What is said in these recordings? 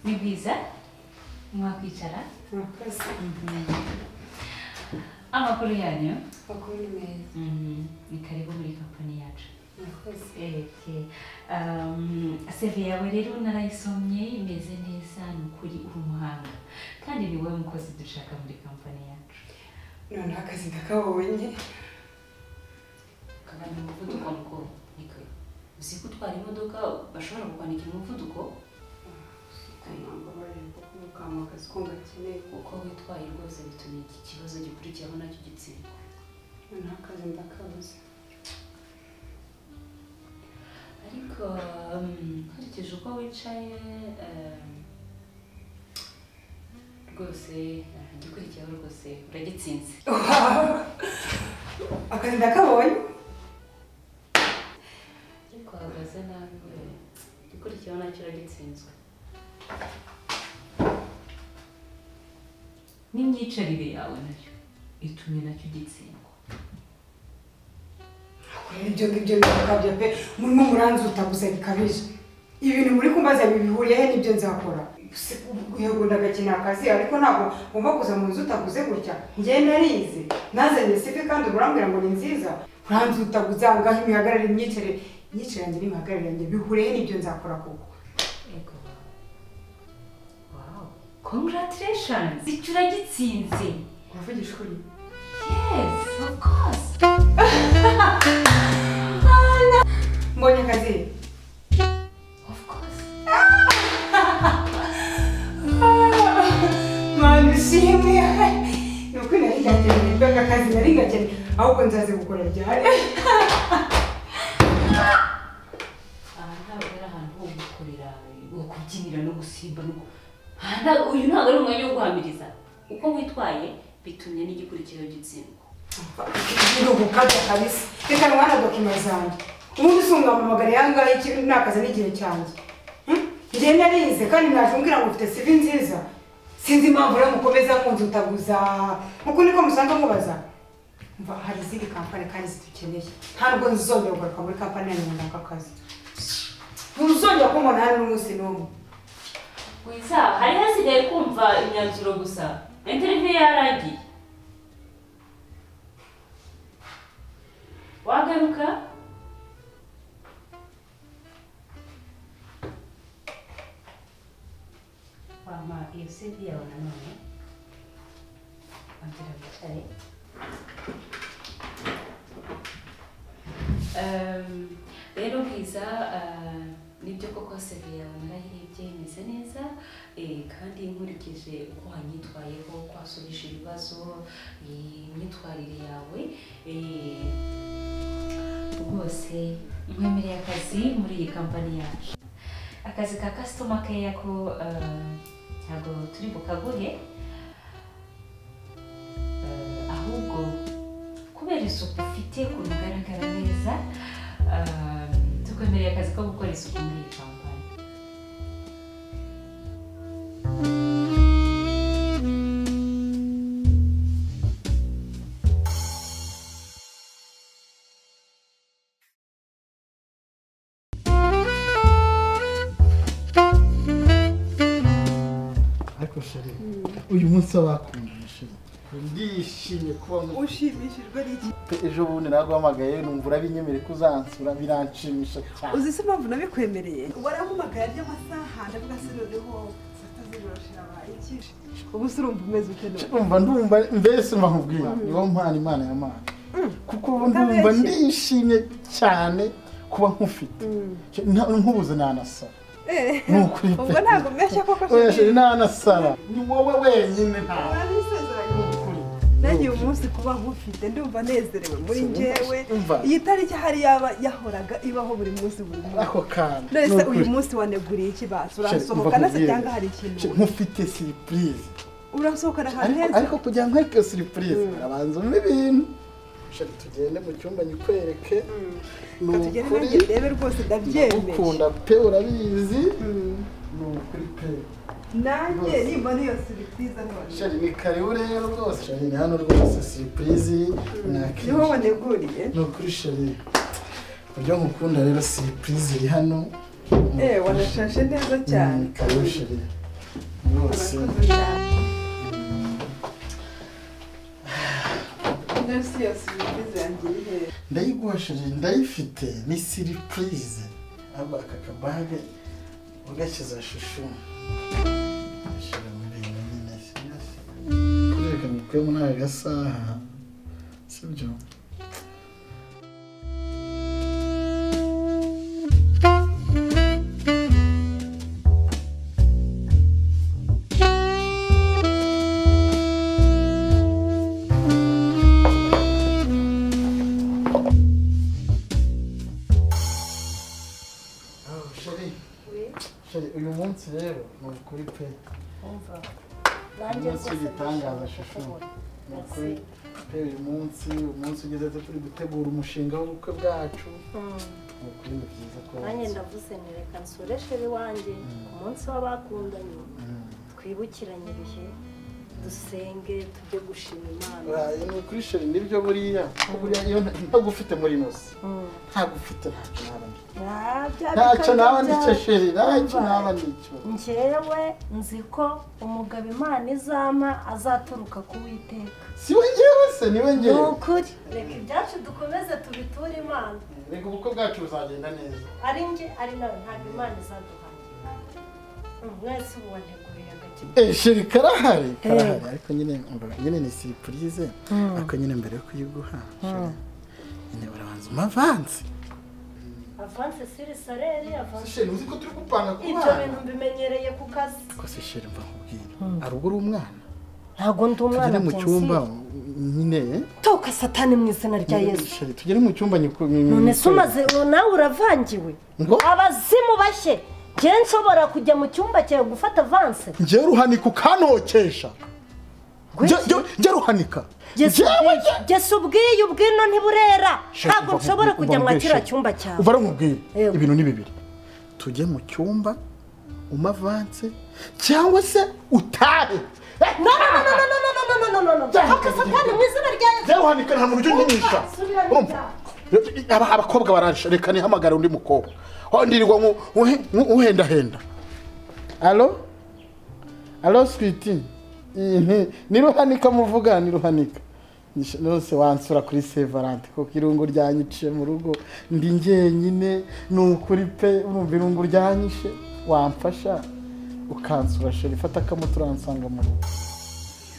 Bwiza mwakwicara murakoze amakuru yanyu bakuru ni meza ni karibu muri kampani yacu murakoze Okay. Um, seve yawe rero narayisomye imeze neza ni ukuri uri umuhanga kandi ni wowe mukozi dushaka muri kampani yacu noneho akazi ndakabonye kagana umuvuduko mukuru niko uzi ko utwara imodoka bashobora kukwandika umuvuduko ntabwo bari kukamwa akazi ko gakeneye uko witwaye rwose bituma iki kibazo gikurikiraho nacyo gitsindwa noneho akazi ndakabuze ariko um, nkurikije uko wicaye um, rwose uh, igikurikiyeho rwose uragitsinze akazi ndakabonye ariko uhagaze nabi we igikurikiyeho nacyo uragitsinzwe n'imyicarire yawe nayo itumye nacyo ugitsindwa kureba ibyo ngibyo bikabyo pe murimo muranzuta gusa bikabije ibintu muri kumbaza bibihuriye he n'ibyo nzakora yego ndagakina akazi ariko ntabwo ngomba kuza mu nzu utaguze gutya njyewe narize nazanye sifi kandi urambwira ngo ni nziza uranzutaguza ngaho imihagararire imyicarire imyicarire yanjye n'imihagararire yanjye bihuriye he n'ibyo nzakora koko ego wow congratulations icyo uragitsinze uravugisha ukuri yes of course mbonye akazi of course mwana ushimwe ni ukuri nari ngakeneye mbega akazi nari ngakeneye ahubwo nzaze gukora ryari aha ntabwo ari ahantu ho gukorera ho kubyinira no gusimba no gu- aha nta- uyu ntabwo ari umwanya wo guhamiriza uko witwaye bitumye n'igikurikizo gitsindwa birugukabya kabisa reka mwana dokima zanjye ubundi usunga amamagara yangahe ikibi nakaza n'igihe cyanjye Hmm? njye narize kandi najumbwira ngo ufite sivi nziza sinzi impamvu rero mukomeza munzutaguza uku niko musanga mubaza mva hari izindi kampani kandi zidukeneye ntabwo nzongera kugaruka muri kampani yanyu ngo naka akazi ntuzongera kumbona hano n'umunsi n'umwe wiza hari hasigaye kumva imyanzuro gusa interiviyu yaragiye wagaruka wampa iyo sevi yawe nanone bagira bicare Um, rero bwiza uh, nibyo koko seri yawe narayirebye imeze neza eh, kandi nkurikije uko wanyitwayeho uko wasubije ibibazo eh, imyitwarire yawe eh, rwose mwemereye akazi muri iyi kampani yacu akazi ka kasitoma keya ko eh, ntabwo turi bukaguhe Eh, ahubwo kubera isuku ufite ukuntu ugaragara neza eh, tukwemereye akazi ko gukora isuku muri iyi kampani ariko sheri uyu munsi wabakundiye sheri ndishimye kuba mu- ushimishijwe n'iki ejo bundi naguhamagaye numva urabinyemereye ko uzansura biranshimisha cyane uzi se impamvu nabikwemereye warampamagara ry'amasaha ndavuga se noneho sita z'ijoro shirabaye iki ubu se urumva umeze ute none ndumva ndumva mbese mbakubwira niwo mpano imana yamana kuko ndumva utabeshye. ndishimye cyane kuba nkufite Nta- nkubuze nanasara Eh, ni ukuri pe. ubwo ntabwo mbeshya koko oya sheri shiri nanasara ni wowe wenyine ntawe urabisezeranye Ukuri. nagiye umunsi kuba nkufite ndumva nezerewe muri Umva, njyewe umva. iyi tariki hari yaba yahoraga ibaho buri munsi buri munsi ako kana none ni se ukuri. uyu munsi waneguriye iki basi Sheri, urasohoka umva nase nkubwire. cyangwa hari ikintu Sheri, nkufite siripurize urasohokana ahantu ariko heza ariko kugira ngo ariko surprise arabanza umwe ibintu shari tugende mu cyumba nyikwereke ni reka tugere ukuri nanjye ndebe rwose ndabyemeye ndagukunda pe urabizi ni ukuri pe nanjye nimba niyo siripurize none shari ni karibu rero rwose shari ni hano rwose surprise niho nakeneye waneguriye ni ukuri shari uburyo nkukunda rero surprise iri hano eee wanashashe neza cyane Mm, karibu shari mwose Nafsi ya siripurize yanjye iri hehe ndayigosheje ndayifite ni siripurize haba aka kabage ugashyize shushu ashyira muri iyi nyine kureka mukwiye muri aka gasaha sibyo Oh, chérie. Chérie, uyu munsi rero ni ukuri pe umunsi w'igitangaza shusho ni ukuri pe uyu munsi umunsi ugeze tu turi gutegura umushinga w'ubukwe bwacu ni ukuri ni byiza ko nanjye ndavuze nereka nsoreshere iwanjye ku munsi w'abakundanye Mm. twibukiranye ibihe dusenge tujye gushima imana Uraye, ni ukuri chérie nibyo buriya ko buriya iyo nta- ntabwo ufite muri nose ntabwo ufite ntacyo naba ndi ntacyo naba ndicyo chérie ntacyo naba ndicyo ngewe nzi ko umugabo imana izama azaturuka ku witeka si we ngewe se ni we ni ngewe ukuri reka ibyacu dukomeze tubiture imana reka ubukwe bwacu buzagenda neza ari nge ari nawe ntabwo imana izaduhangika mwese ubu wanteguriye agakino Eh, sheri karahari karahari ariko nyine umva, nyine ni siripurize ariko nyine mbere yo kuyiguha sheri, nyine barabanza umavanse avanse siri sareri avanse sheri uzi ko turi gupanga ku ibyo bintu mbimenyereye ku kazi ko se sheri mva nkubwira ari ubwo uri umwana ntabwo ndi tugere umwana mu cyumba nyine eh, toka satani mu izina rya yesu sheri tugere mu cyumba nyiku- nyi- none nyi- se umaze nawe uravangiwe ngo abazimu bashye njye nshobora kujya mu cyumba cyawe gufata avanse njye ruhanika ukanokesha Njye- njye- njye ruhanika Yesu Njyewe ubwiye, Yesu ubwiye ubwino ntiburera Sheri, ntabwo umva- nshobora umva kujya mwa nkubwire, kiriya Sheri. cyumba cyawe uva aramubwira Yego. ibintu ni bibiri tujye mu cyumba umavanse cyangwa se utahe Eh, no no no no no no no no no no no toka satani mu izina rya yesu rero uhanika nta muntu ujya unyinisha urumva Aba- abakobwa baraje reka nihamagare undi mukobwa aho ndirirwa nku- nku- nku- nkuhendahenda alo alo switi Mhm. ni ruhanika muvuga ni ruhanika Nishe- rwose wansura kuri sevarante kuko irungu ryanyiciye mu rugo ndi njyenyine ni ukuri pe urumva irungu ryanyishe wamfasha ukansura sheri fata akamuto uransanga mu rugo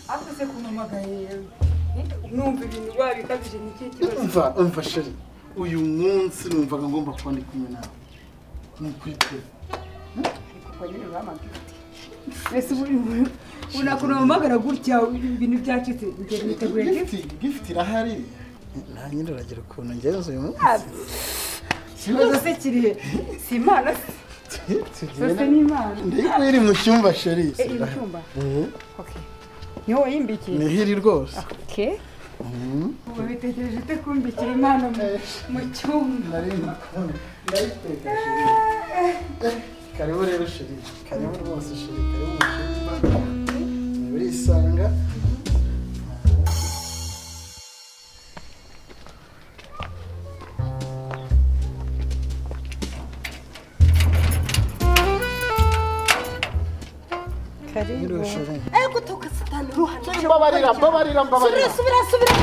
ariko se kumpamagaye numva ibintu biba bikabije ni ikihe kibazo umva umva sheri uyu munsi numvaga ngomba kuba ndi kumwe nawe ni ukuri pe ariko nyine uramagaye ese ubu- unakora umpamagara gutya ibintu byacitse bigiye biteguye gifu gifiti gifiti irahari nta nyine uragira ukuntu ngenza uyu munsi ikibazo se kirihe si imana se sose ni imana ndiko iri mu cyumba sheri Eh, iri mu cyumba Okay. niho wayimbikiye nihiri rwose ubu bitekereje ute kumbikira imana mu- mu cyumba Nari nakubonye. Ndayiteka, sheri. karibu rero sheri karibu rwose sheri karibu mu cyumba urisanga Karibu sheri ego toka satani ruhana mbabarira mbabarira mbabarira subira subira subira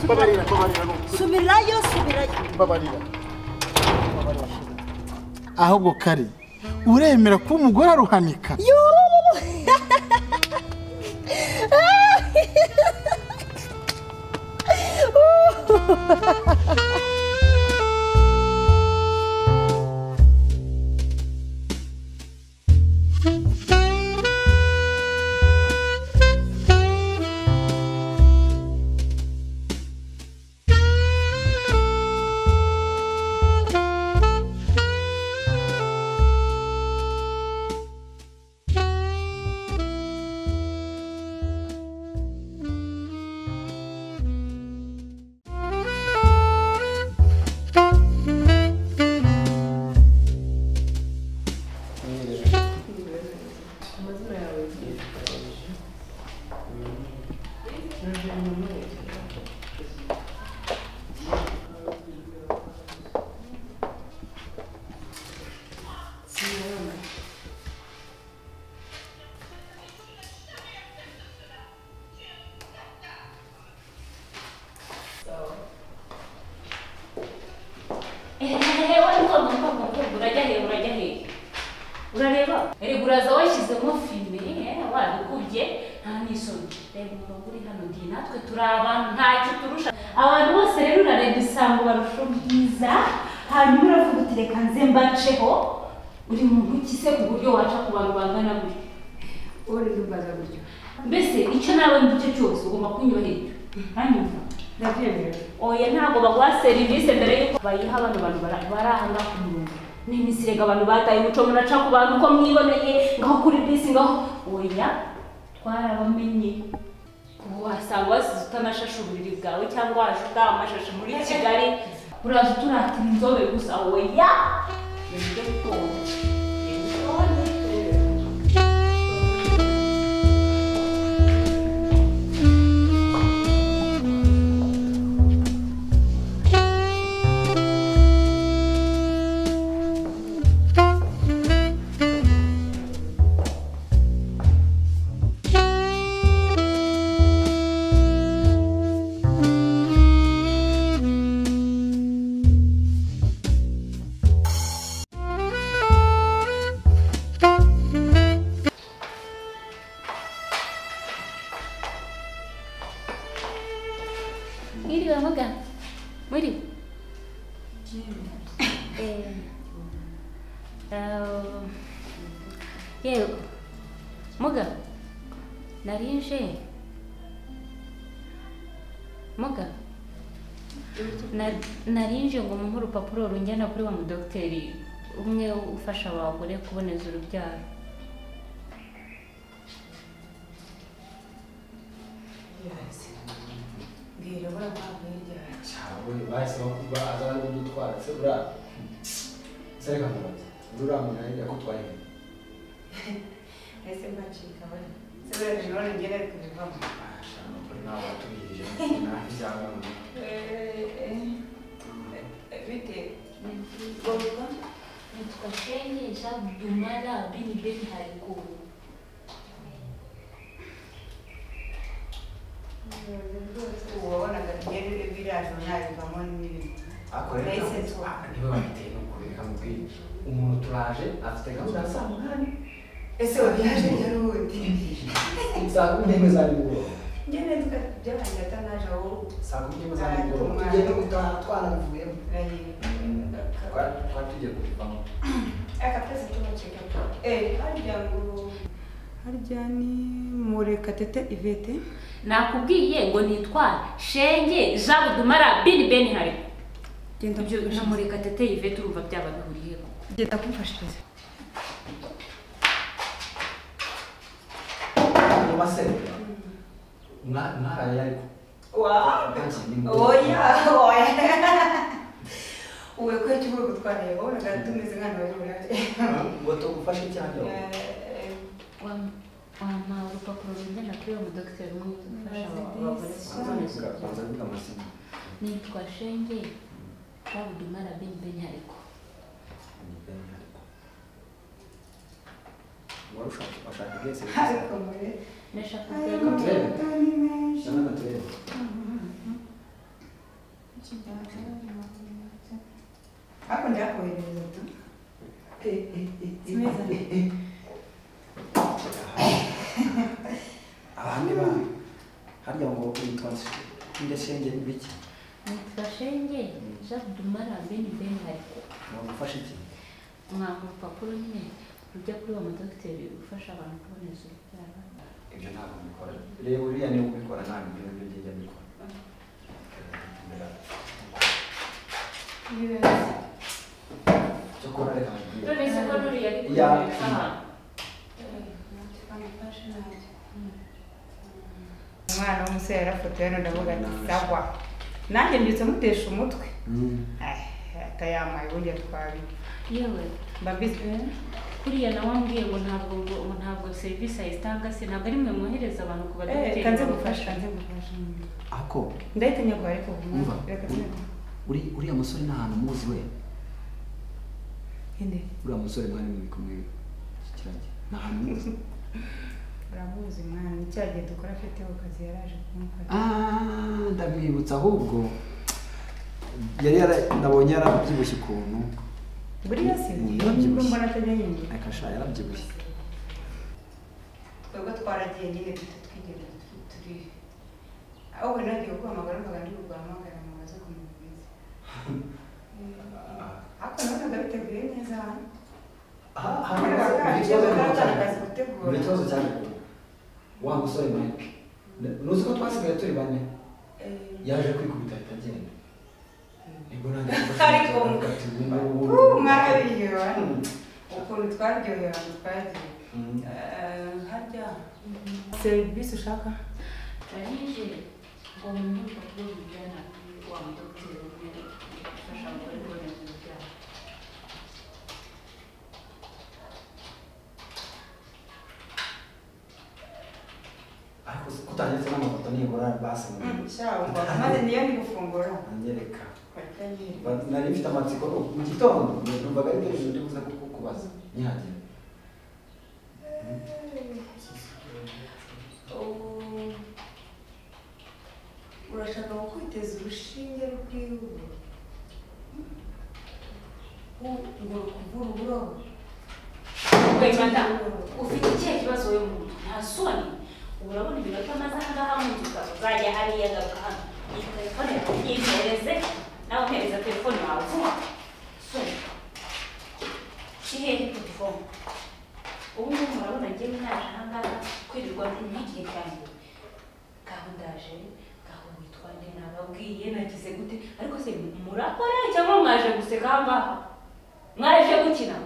mbabarira mbabarira ni ukuri. subirayo subirayo mbabarira ahubwo kari uremera ko umugore aruhanika hehe wari ukoma ukoma ukoma urajya hehe urajya hehe urareba erega uraza washyizemo filime eh, waragubye nta n'isoni reba umurongo uri hano ndi natwe turi abantu ntacyo turusha abantu bose rero urareba usanga ubarusha ubwiza hanyuma uravuga uti reka nze mbaceho uri mu guki se ku buryo waca ku bantu bangana gutyo wowe rero mbaza gutyo mbese icyo nawe ngicyo cyose ugomba kunyubahiriza uranyumva ndabyemera oya ntabwo baguha serivisi mbere y'uko bayiha bano bantu bara- bari aha ngaha ku murongo minisire ngo abantu bataye umuco muraca ku bantu uko mwiboneye ngaho kuri bisi ngaho oya twarabamenye ubu wasanga wasize utanashashe uburiri bwawe cyangwa waje utamashashi muri kigali uraza uturatira inzobe gusa oya ni byo bwoko. Ni byo bwoko. Mwiriwe muga? Mwiriwe? Eh. Ah, Yewe. Muga. Nari nje. Muga. Na- Nari nje ngo mumuhe urupapuro runjyana kuri wa mudogiteri umwe ufasha abagore kuboneza urubyaro. Cyawe bahise bakuba aza ari kudutwara se buriya se reka mubaze uriya muntu yari yakutwaye he ese mbacika bari se bari joro ngere kuvamo ashaka kuri nawe watubirije nta byanga mu bite nitwa Shenge Jean Dumala Bini Beni Harikuru. uwabonaga ngere biraje nabivamo n'ibintu akorera Nahise nsohoka. niwe wabiteye no kureka mubwire umuntu turaje afite gahunda ya saa munani ese wabihaje nyarubundi saa kumi n'imwe za nimugoroba ngene tukajyabanje atanaje aho saa kumi n'imwe za nimugoroba tugenda gutaha twanabivuyemo Twari- twari tugiye kubivamo akapesa tubaceka eh harya ngo harya ni murekatete ivete nakubwiye ngo nitware shenge jean dumara bini beni hari genda ibyo na murekatete yvette urumva byaba bihuriye genda kumfashiriza mu masenge mwa- mwaraye ariko Nta kintu ni ngombwa. oya oya uwe kwecyo uvuye gutwara yabonaga tumeze nk'ahantu bari burare ngo tugufashe cyane Wampa urupapuro runjyana kuri wa mudogiteri umwe ufasha abagore kuboneza urubyaro. kubanza biga amasomo Nitwa Shenge Babudumara Bimbenyaliko. wari ushaka ushaka bwese ariko mure Nashaka aya kubwira Matuweli. mafoto ni menshi cyangwa naturere ako ndakohereza tu abandi bana harya ngo witwa indashenge ni bike nitwa Shenge Babudumara Bimbenyaliko. wagufasha iki Mwampa urupapuro nyine rujya kuri wa mudogiteri ufasha abantu kuboneza urubyaro. ibyo ntabwo mbikora reba uriya niba ubikora ntabwo ibyo ngibyo njya mbikora cyokora reka nkubwire. none ko ruriya Ya. umwana w'umusore yarafotoye none ndavuga ati sawa nanjye mbyutse mutesha umutwe Eh, atayamaye ubundi yatwaye Yewe mba mbizi kuriya nawe ambwiye ngo ntabwo ngo ngo ntabwo serivisi ayitanga se ntabwo ari mwe mwohereza abantu ku Eh, badogiteri. kanze gufasha kanze gufasha ako ndahita nyagwa ariko umva reka tunyagwa uri- uriya musore nta hantu muzi we inde uriya musore mwari muri kumwe kirage nta hantu muzi uramuzi mwana ni cya gihe dukora afite ku kazi yaraje kumufata Ah, ndamwibutsa ahubwo yari yara nabonye yarabyibushye ukuntu buriya se Ni nubwo yabyibushye. mbona atajya yinjira akasha yarabyibushye twebwe twaragiye nyine duto twigeze turi aho wenda nagiye kuguhamagara mbaga ndi kuguhamagara ngo baze kumubwiza ariko nabonaga biteguye neza hano kubera bakaragiye bataratangaza gutegura buri kibazo cyane wa musore mike nuzi ko twasigaye turi bane Eh, yaje kwikubita ahita agenda nibwo nanjye Ariko- uh, mwarabiryohewe Mm. ukuntu twaryohewe ahantu twagiye Mm. Eh, harya serivisi ushaka Karije ngo umuntu urupapuro rujyana kuri wa mudogiteri umwe ufasha abagore kuboneza urubyaro ariko kutanyetse n'amafoto nibura basi shawo maze niyo ndi gufungura anyereka Barya nyine. Ba- nari mfite amatsiko no mu gitondo numvaga ari ibyo ndi buze kukubaza nihagera Ubu, urashaka gukubiteza urushinge rw'iwe ngo rukuvure uburo wemata ufite ikihe kibazo we muntu nta soni urabona iminota amaze aha ngaha mu nzu ukazajya hariya agaruka hano iyi telefone yimpereze nawe umpereza telefone wawe vuba soni kihehe telefone ubu ngubu murabona ngewe ntaje aha ngaha kwirirwa nk'igihe cyanjye gahundaje gahunda itwande nababwiye nagize gute ariko se murakora cyangwa mwaje guseka aha ngaha mwaje gukina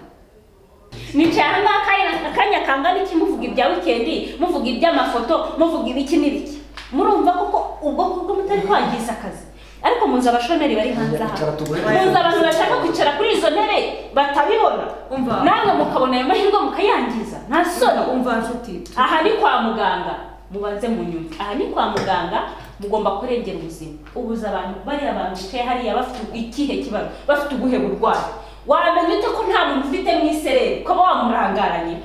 nicaye aha ngaha akanya- akanya kangana iki muvuga ibya wikendi muvuga iby'amafoto muvuga ibiki n'ibiki murumva koko ubwo kubwo mutari kwangiza akazi ariko munzi abashomeri bari hanze aha Kwicara tugure. munzi abantu bashaka kwicara kuri izo ntebe batabibona Umva. namwe mukabona ayo mahirwe mukayangiza nta soni umva nshuti aha ni kwa muganga mubanze mu nyuma aha ni kwa muganga mugomba kurengera ubuzima ubuza abantu bariya abantu bicaye hariya bafite ikihe kibazo bafite ubuhe burwayi wamenya ute ko nta muntu ufite mu isereri ukaba wamurangaranye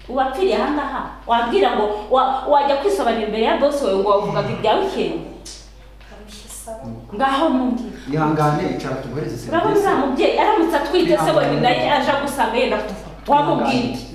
uwapfiriye aha ngaha wabwira ngo wa- wajya kwisobanura imbere ya bose wawe ngo wavugaga ibya wikendi ngaho mumbwira ihangane icara tuguhereze urabona uriya mubyeyi aramutse atwite se wenda naye aje agusanga yenda kutuva wamubwira iki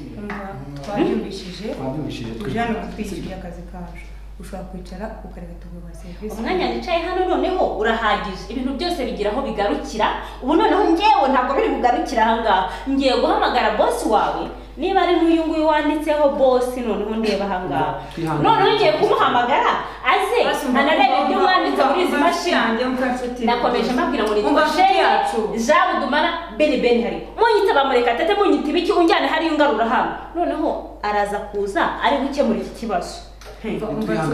twabyumvishije twabyumvishije ujyana kutwishyurira akazi kacu ushobora kwicara ukareka tuguha serivisi umwanya nicaye hano noneho urahagije ibintu byose bigira aho bigarukira ubu noneho ngewe ntabwo biri bugarukire aha ngaha ngiye guhamagara bosi wawe niba ari n'uyu nguyu wanditseho bosi noneho ndeba aha ngaha Twihangane. noneho ngiye kumuhamagara aze anarebe ibyo mwanditse muri izi mashini nakomeje mbabwira ngo Umva nitwa nshuti sheri yacu. jean dumara beni beni hari munyita bamureka tete munyita ibiki unjyane hariya ungarura hano noneho araza kuza ari gukemura iki kibazo Hey.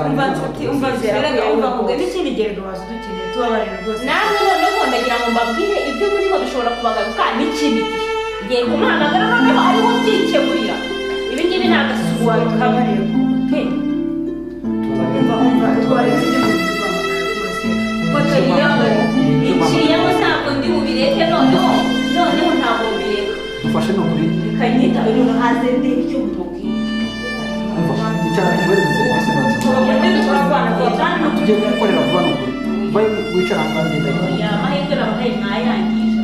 umva nshuti umva zera umva kugira n'ikindi gererwa waza udukeneye tubabarira rwose namwe noneho ndagira ngo mbabwire ibyo muriho bishobora kubagaruka n'ikibi ngiye kumuhamagara noneho ariho byikemurira ibi ngibi ni agasubwari kabari umva umva twaretse ibyo tuguhamagara rwose foto yiyaho iciyemo ntabwo ndi bubireke noneho noneho ntabwo mbireka dufashe ni ukuri reka nyitabe noneho hanze ndebe icyo mubabwira icara tuguhereze serivisi ntabwo tugiye kugukorera vuba ni ukuri ubaye wicara hano ngenda ya mahirwe nabahaye mwayangije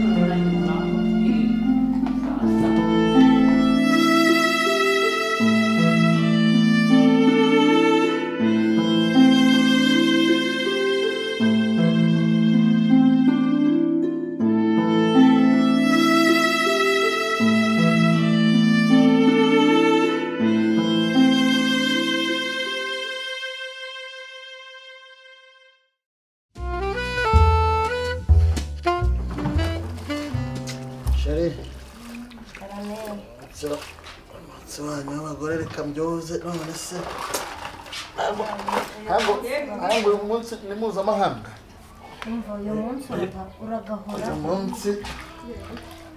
sheri nzira umunsi wanyu w'abagore reka mbyoze none se ntabwo ntabwo uyu munsi ni mpuzamahanga umva uyu munsi urava uragahora uyu munsi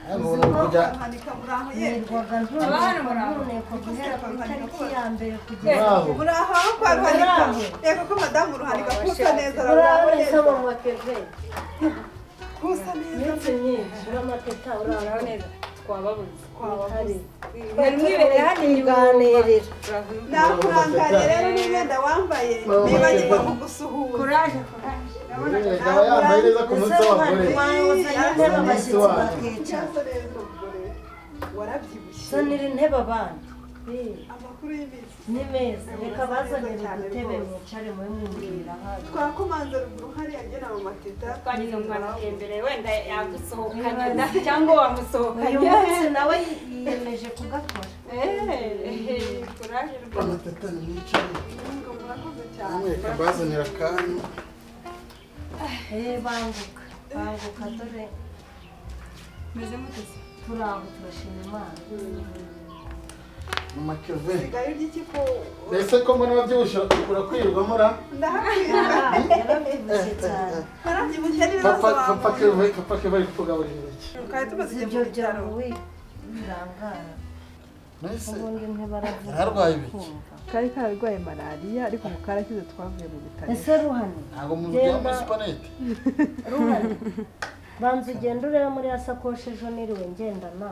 ntabwo ni ukujya Hanika muri aho ye nirwaga ntuneko guhera ku itariki ya mbere kugera iwabo muri aho aho kwa ruhanika reka ko madamu ruhanika kusa neza urabona neza isaba mu mateve kusa neza iminsi myinshi uramateta urara neza twababuze mwari mwibereye hano ibiganirira nakuranganye rero n'umwenda wambaye nibagirwa kugusuhuza kuraje yaba yambaye neza ku munsi w'abagore kuraje intebe abashyitsi bakicara warabyibushye zonera intebe abana amakuru y'iminsi ni meza reka bazanire udutebe mwicare mube mwumvira hano twakomanze ruguru hariya agera mu mateta twagize mu matembere wenda yagusohokanye Wibaze. cyangwa uyu wamusohokanye munsi nawe yiyemeje kugakora Eh, kuraje rwose Amatatani mwicaye. ngo murakoze cyane Namwe reka mbazanire akantu. Eh, banguka banguka dore meze mutese turaho turashima imana Mu makeve. sigaye urya iki ko mbese ko mbona wabyibushye urakwirirwamo ra ndahakwiye yarabyibushye cyane warabyibushye n'ibibazo papa papa wawe keve papa keve ari kutugaburira iki twari tumaze igihe ibyo mu bitaro byawe birangara Mbese ubundi ntibaravuga Yararwaye ibiki? kumva. kari kararwaye malariya ariko mu karakize twavuye mu bitaro ese ruhani ntabwo mu nzu yambaye supanete. ruhani banza ugenda urebe muri ya sakoshi ejo niriwe ngendana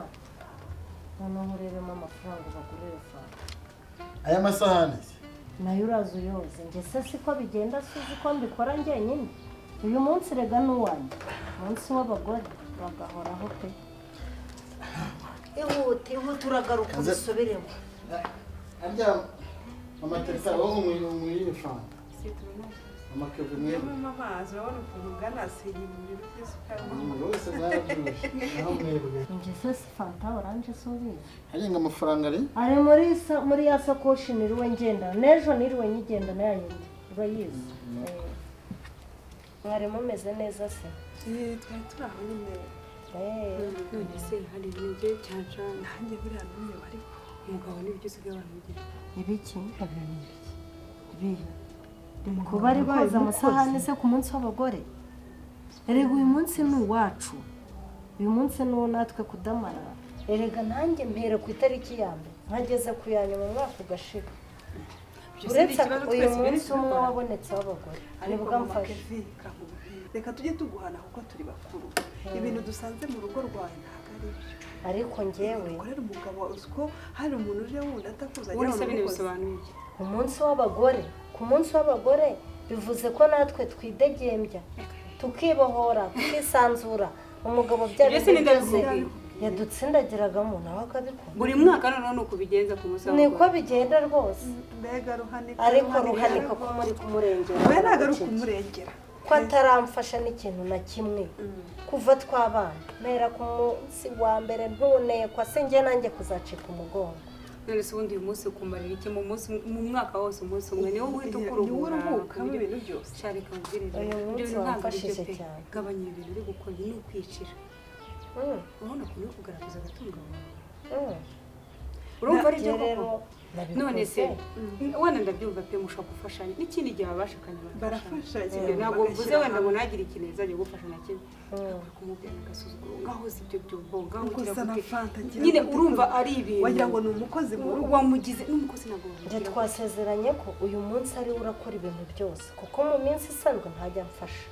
noneho urebemo amafaranga bagurire fanta Aya masahani se? nayo uraza uyoze njye se siko bigenda si uzi ko mbikora njyenyine uyu munsi rega n'uwanjye umunsi w'abagore bagahoraho pe ihute ihute uragaruka Kaze- ubisubiremo arya amateta wowe umwe umwe y'ibifanta mama keve mwebwe Nyuma amazi urabona ukuntu ungana asigaye mu bintu by'isukari umuntu wese mwarabyibushye naho mwebwe njye se si fanta oranje si ubizi harenga amafaranga ari ari muri sa muri ya sakoshi niriwe ngenda n'ejo niriwe nyigendana ya yindi urayizi Eh. mwari mumeze neza se twari turi aho nyine Eh. none se hari ibyo cyancana nanjye buriya n'umwe ariko umugabo n'ibyo usigaye waramugirira ibiki ibihe kuba ari koza amasahani se ku munsi w'abagore erega uyu munsi ni uwacu uyu munsi ni uwo natwe kudamara erega nanjye mpera ku itariki ya mbere nkageze ku ya nyuma umwaka ugashira uretse uyu munsi umwe wabonetse w'abagore nibwo mfashe reka tujye tuguhana kuko turi bakuru ibintu dusanze mu rugo rwawe ntabwo ari byo ariko njyewe ukorera umugabo wawe uzi ko hari umuntu uje wundi atakuzi ubundi agira se bino ngo bisobanuye iki umunsi w'abagore ku munsi w'abagore bivuze ko natwe twidegembya tukibohora tukisanzura umugabo byari Ibyo sininde byose bivuga. yadutsindagiragamo nawe akabikora buri mwaka noneho ni ukubigenza ku munsi niko bigenda rwose mbega ruhanika ariko ruhanika ko muri kumurengera we ntabwo ari ukumurengera ko ataramfasha n'ikintu na kimwe kuva twabana mpera ku munsi wa mbere ntunekwa se njye nanjye kuzacika umugongo none se ubundi uyu munsi ukumarira iki mu munsi mu mwaka wose umunsi umwe niwo uhita niwo uruhuka ukuruhuka mu bintu byose sharika mubwirire Uyu ibyo munsi bintu ntabwo ari wamfashije byo pe cyane. gabanya ibintu uri gukora ni ukwicira Mm, urabona ukuntu uri kugaragaza agatungo wawe mm. urumva ari byo Njye rero koko nabikoze. none se wenda ndabyumva pe mushobora gufashanya n'ikindi gihe babashakanye barafasha Ibyo ntabwo mvuze wenda ngo ntagire ikintu yazajya gufasha na kimwe Mm. akwiye kumubwira agasuzuguro ngaho si ibyo byumva ngaho Ubwo ugira usa na gute Fanta, agira nyine gute? urumva ari ibintu wagira ngo ni umukozi mu rugo wamugize n'umukozi ntabwo njye wamubwira twasezeranye ko uyu munsi ariwe urakora ibintu byose kuko mu minsi isanzwe ntajya amfasha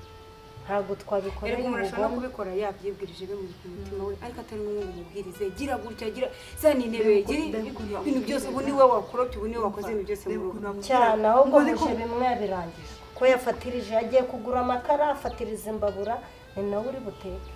ntabwo twabikorera erega umuntu ashobora no umugore kubikora yabyibwirije bimuri ku mutima we ariko atari ngombwa ngo umubwirize gira gutya gira za ni intebe gira ibintu byose ubu niwe wakorobye ubu niwe wakoze ibintu byose mu rugo cyane ahubwo muje bimwe yabirangije ko yafatirije yagiye kugura amakara afatiriza imbabura ni nawe uri buteke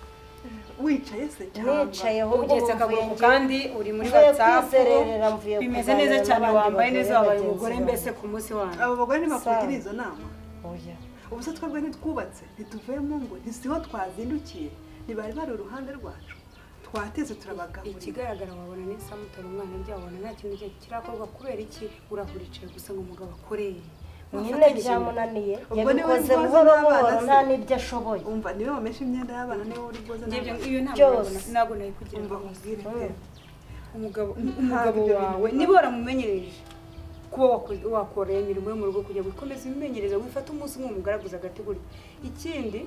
wicaye se nicaye ahubwo ugeretse akaguru ku kandi uri muri Mvuye whatsapp kwizerera, mvuye bimeze kuganira neza cyane n'abandi wambaye neza bagore wabaye bagenzi umugore bawe. mbese ku munsi wanyu abo bagore ntibakugira izo nama oya ubu se twebwe ntitwubatse ntituvuye mu ngo ntisiho twazindukiye ntibari bari uruhande rwacu twateze turabagaburira ikigaragara wabona ni samutari umwana rya wabona nta kintu cye kirakorwa kubera iki urahuricaye gusa ngo umugabo akoreye nyine byamunaniye Ubwo niwe yabikoze nkozi buhoro buhoro n'abana se. nta n'ibyo ashoboye umva niwe wameshe imyenda y'abana niwe uri bwoza njye n'abana. iyo Byose. ntabwo ntabwo nayikugira umva nkubwire pe umugabo Ntabwo umugabo ibyo bintu wawe niba waramumenyereje kuba wako- wakora iyo mirimo yo mu rugo kugira ngo ukomeze ibimenyereza wifate umunsi umwe umugaraguza agategura ikindi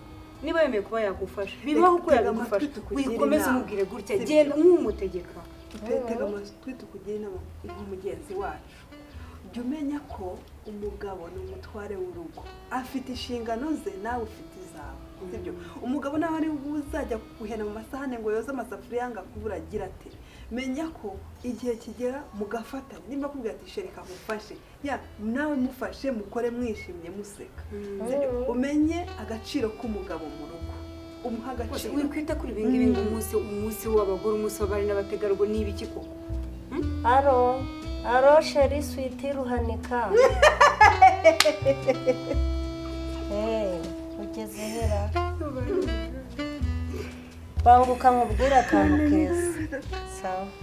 niba yemeye kuba yagufasha bibaho uko tega yagufasha amatwi tukugire wikomeze inama. umubwire gutya Sibyo. genda nk'umutegeka Pe, tega amatwi tukugire inama nka mugenzi wacu jya umenya ko umugabo ni umutware w'urugo afite inshingano ze nawe ufite izawe sibyo umugabo nawe ari uzajya kuguhena mu masahane ngo yoze amasafuriya ngo akubure agira ate menya ko igihe kigera mugafatanya nimba akubwira ati shereka mufashe ya nawe mufashe mukore mwishimye museka sibyo umenye agaciro k'umugabo mu rugo umuha agaciro wikwita kuri ibi ngibi ngo umunsi umunsi w'abagore umunsi w'abari n'abategarugori ni ibiki koko aro aro sheri switi ruhanika Eh, ugeze hera banguka nkubwire akantu keza sawa